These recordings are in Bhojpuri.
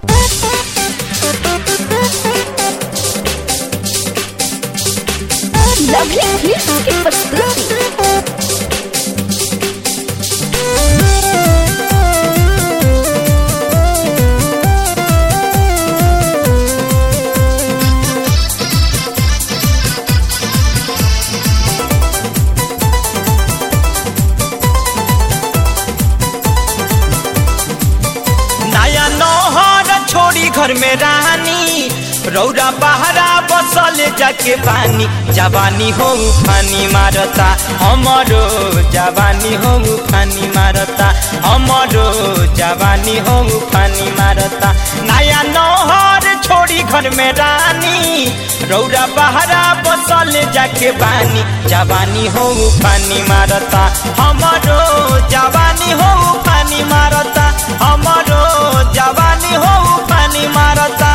लवली हिट्स की प्रस्तुति नया नौहर छोड़ी घर में रानी रौरा बहरा बसल जाके पानी जवानी हो फानी मारता हमरो जवानी हो फानी मारता हमरो जवानी हो फानी मारता नया नौहर छोड़ी घर में रानी रौरा बहरा बसल जाके पानी जवानी हो फानी मारता हमरो जवानी हो फानी मारता हमरो जवानी हो पानी मारता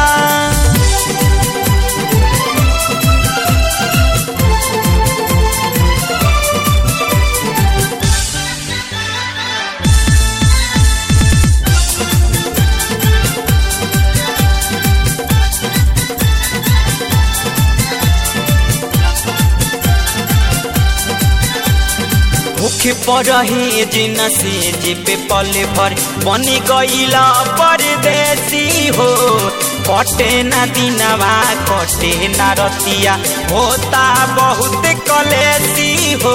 भूखे परहे जिन से जे पे पले भर बनी गईला परदेसी हो कटे ना दिनवा कटे ना रतिया होता बहुत कलेसी हो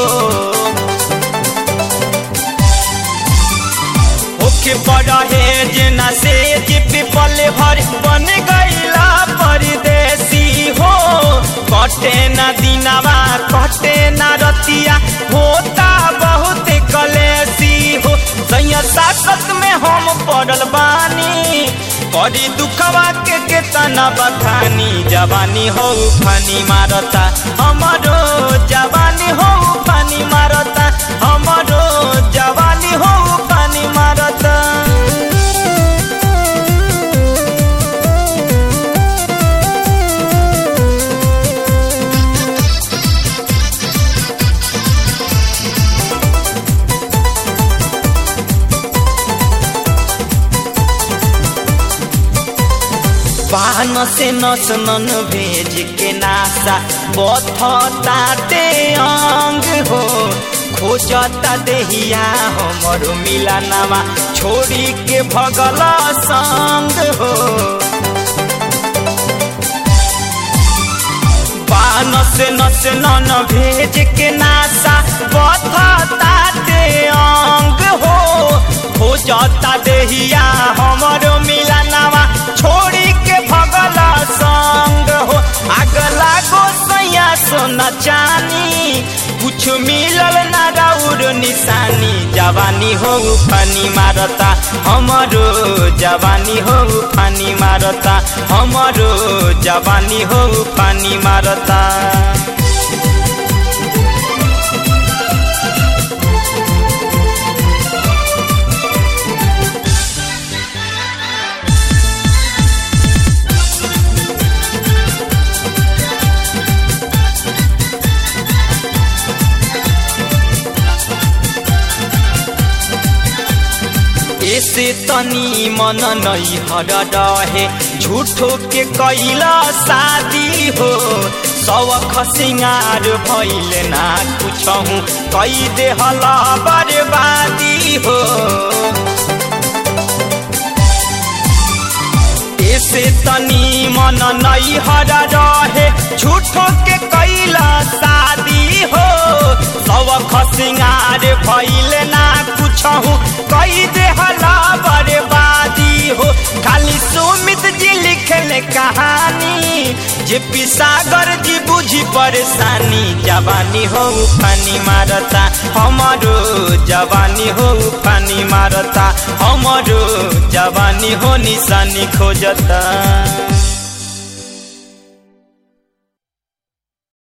भूखे परहे जिन से जे पे पले भर बन गईला परदेसी हो कटे ना दिनवा कटे ना रतिया होता बहुत कलेसी हो सैया सासत में हम पड़ल बानी करी दुखवा के केतना बखानी जवानी हो फानी मारता हमरो जवानी हो फानी मारता हमरो जवानी हो फानी मारता पान से नस नन भेज के नासा बथताते अंग हो खोजता देहिया हमरो मिलानावा छोड़ी के भगल संग हो पान से नस नन भेज के नासा बथताते अंग हो खोजता देहिया हमरो मिलानावा छोड़ी के भगला संग हो आग लागो सैया सोना चानी कुछ मिलल ना राउर निशानी जवानी हो फानी मारता हमरो जवानी हो फानी मारता हमरो जवानी हो फानी मारता ऐसे तनी मन नहीं हर रहे झूठो के कैला शादी हो सवख सिंगार भैल ना कुछ कई दे हला बर्बादी हो ऐसे तनी मन नहीं हर रहे झूठो के कैला शादी हो सवख सिंगार भैल ना कुछ कई दे हला बर्बादी हो खाली सुमित जी लिखले कहानी जे पिसागर जी बुझी परेशानी जवानी हो पानी मारता हमारो जवानी हो पानी मारता हमारो जवानी हो निशानी खोजता